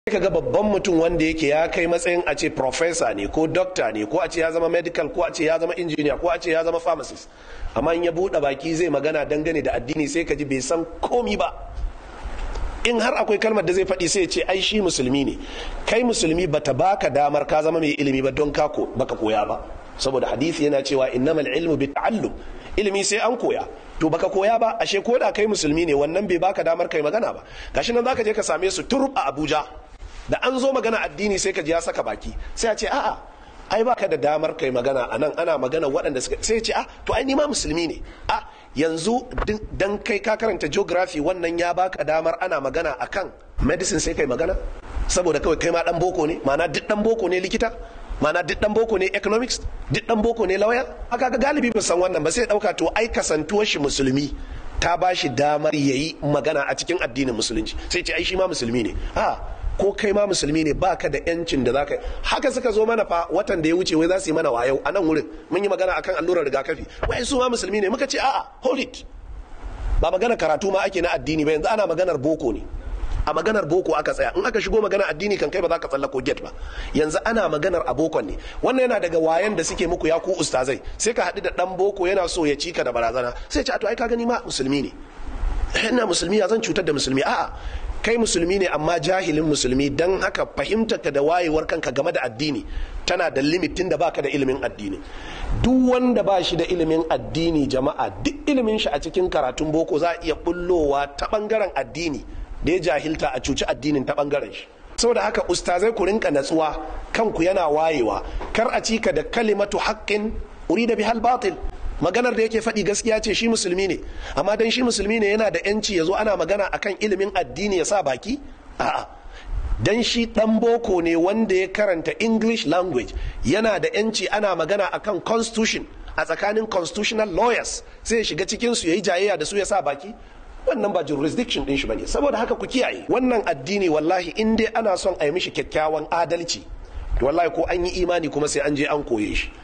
ka ga babban mutum wanda yake ya kai matsayin a ce professor ne ko doctor ne ko a ce ya zama medical ko a ce ya zama engineer ko a ce ya zama pharmacist amma in ya buɗe baki zai magana dangane da addini sai ka ji bai san komi ba in har akwai kalmar da zai faɗi sai ce ai shi musulmi ne kai musulmi bata baka damar ka zama mai ilimi ba don ka baka koya ba saboda hadisi yana cewa innamal ilmu bi ta'allum ilimi sai an koya to baka koya ba ashe ko da kai musulmi ne wannan bai baka damar kai magana ba gashi nan zaka je ka same su turub a Abuja da an zo magana addini sai ka ji ya saka baki sai a ce a'a ai baka da damar kai magana a nan ana magana waɗanda suka sai ce a to ai ni ma musulmi ne a yanzu dan kai ka karanta geography wannan ya baka damar ana magana akan medicine sai kai magana saboda kawai kai ma dan boko ne ma'ana duk dan boko ne likita ma'ana duk dan boko ne economics duk dan boko ne lawyer aka ga galibi ba san wannan ba sai dauka to ai kasantuwar shi musulmi ta ba shi damar yayi magana a cikin addinin musulunci sai ce ai shi ma musulmi ne a ko kai ma musulmi ne baka da yancin da zaka haka suka zo mana fa watan da ya wuce wai za su yi mana wayau a nan wurin mun yi magana akan allurar rigakafi wai su ma musulmi ne muka ce a'a hold it ba magana karatu ma ake na addini ba yanzu ana maganar boko ne a maganar boko aka tsaya in aka shigo magana addini kan kai ba za ka tsallako get ba yanzu ana maganar a bokon ne wannan yana daga wayan da suke muku ya ku ustazai sai ka haɗu da ɗan boko yana so ya cika da barazana sai ce a to ai ka gani ma musulmi ne ina musulmi ya zan cutar da musulmi a'a kai musulmi ne amma jahilin musulmi don haka fahimtarka da wayewar kanka game da addini tana da limitin da baka da ilimin addini duk wanda ba shi da ilimin addini jama'a duk ilimin shi a cikin karatun boko za a iya bullowa ta bangaren addini da ya jahilta a cuci addinin ta bangaren shi saboda haka ustazai ku rinka natsuwa kanku yana wayewa kar a cika da kalimatu haqqin urida bihal batil maganar da yake faɗi gaskiya ce shi musulmi ne amma dan shi musulmi ne yana da yanci ya zo ana magana akan ilimin addini ya sa baki a'a dan shi dan boko ne wanda ya karanta english language yana da yanci ana magana akan constitution a tsakanin constitutional lawyers sai ya shiga cikin su yayi jayayya da su ya sa baki wannan ba jurisdiction din shi bane saboda haka ku kiyaye wannan addini wallahi in dai ana son a yi mishi kyakkyawan adalci wallahi ko an yi imani kuma sai an je an koye shi